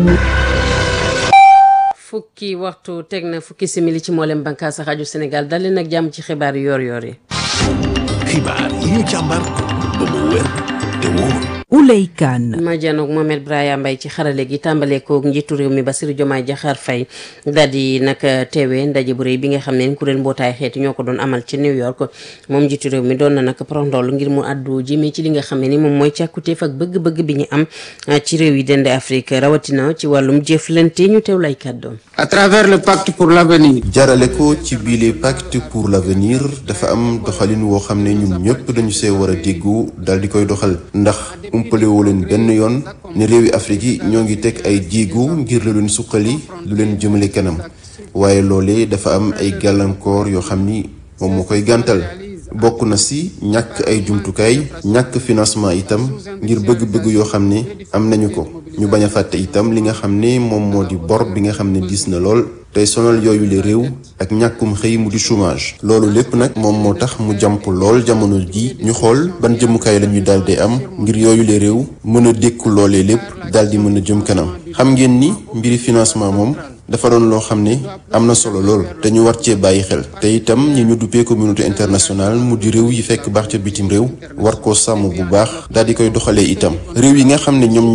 fukki waxtu teg na fukki simili ci mboolem bànqaas rajo Sénégal dal leen ak jàmm ci xibaar yu yor-yor yi. xibaar yi ñu càmbar ba mu wér te wóor. Ouley Kane ma janoog Mohamed Braya Mbaye ci xarale gi tàmbale koog njiitu réew mi Bassirou Diomaye Diakhar Faye daal di nag teewee ndaje bu rëy bi nga xam ne kuréel mbootaay xeeti ñoo ko doon amal ci New York moom njiitu réew mi doon na nag prondol ngir mu àddu jëmee ci li nga xam ne ni moom mooy càkkutéef ak bëgg-bëgg bi ñu am ci réew yi dende Afrique rawatina ci wàllum jëflante ñu teew lay kàddoom à travers le pacte pour l'avenir jaarale ko ci biile pacte pour l'avenir dafa am doxalin woo xam ne ñun ñëpp dañu see war a déggu daal di koy doxal ndax umpalewoo leen benn yoon ne réewi Afrique yi ñoo ngi teg ay jéego ngir lu leen suqali lu leen jëmale kanam waaye loolee dafa am ay gàllankoor yoo xam ni moom moo koy gàntal bokk na si ñàkk ay jumtukaay ñàkk financement itam ngir bëgg-bëgg yoo xam ne am nañu ko ñu bañ a fàtte itam li nga xam ne moom moo di bor bi nga xam ne diis na lool tey sonal yooyu le réew ak ñàkkum xëy mu di chômage loolu lépp nag moom moo tax mu jàmp lool jamono ji ñu xool ban jëmukaay la ñuy daal di am ngir yooyu le réew mën a dékku loolee lépp daal di mën a jëm kanam xam ngeen ni mbiri financement moom dafa doon loo xam ne am na solo lool te ñu war cee bàyyi xel te itam ñi ñu duppee communauté internationale mu di réew yi fekk baax ca bitim réew war koo sàmm bu baax daal di koy doxalee itam réew yi nga xam ne ñoom